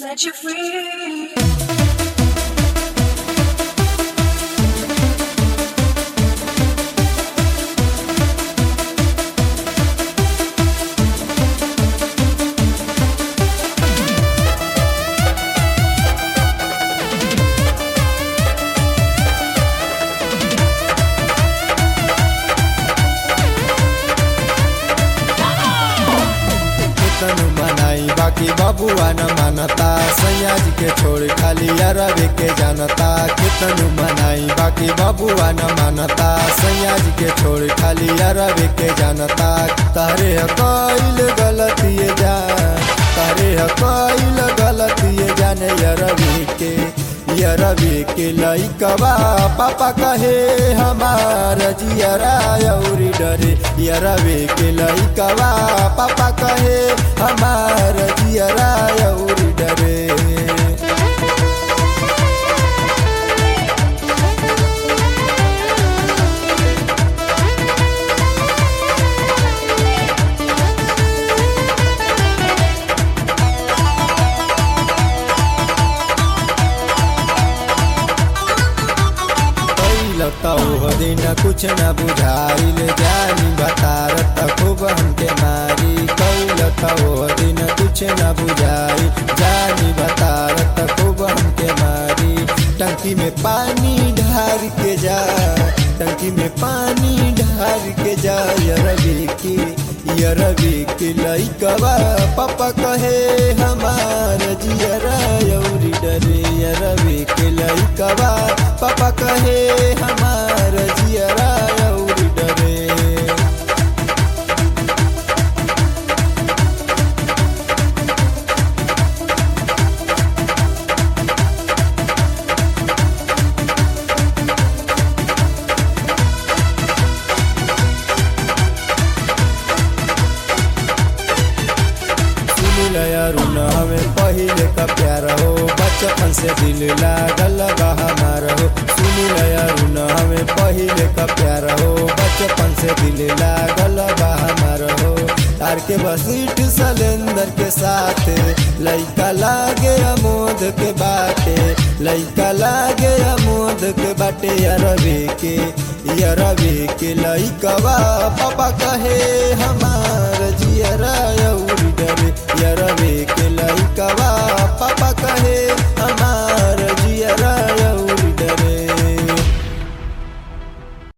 set you free. तनु मनाई बाकी बबुआ न मानता सयाज के छोड़ खाली अरबे के जानता कितनु मनाई बाकी बबुआ न मानता सयाज के छोड़ खाली अरबे के जानता तारे कईल गलती जान तारे कईल गलती जाने अरबी के यरबी के लइकवा पापा कहे हमार जियरा औरी डरे यरबी के लइकवा पापा कहे हमार जियरा औरी डरे लगता हो दिन कुछ न बुझाइल जानी बतारत खूब हमके मारी कैलता हो दिन कुछ न बुझाई जानी बतारत खूब हमके मारी टंकी में पानी ढार के जा टंकी में पानी ढार के जा यरबी की यरबी की लइकवा पापा कहे हमार जियरा यौरी डरे यरबी के लइकवा पापा कहे हमार जियरा यौरी डरे सुनिल अरुण हमें पहले का प्यार हो बचपन से दिल लागल बा हमार हो सुनिल अरुण हमें पहले का प्यार हो बचपन से दिल लागल बा हमार हो तार के बसीठ सलेंदर के साथ लइका लागे अमोद के बाटे लइका लागे अमोद के बाटे अरबी के यरबी के लइकवा पापा कहे हमार जियरा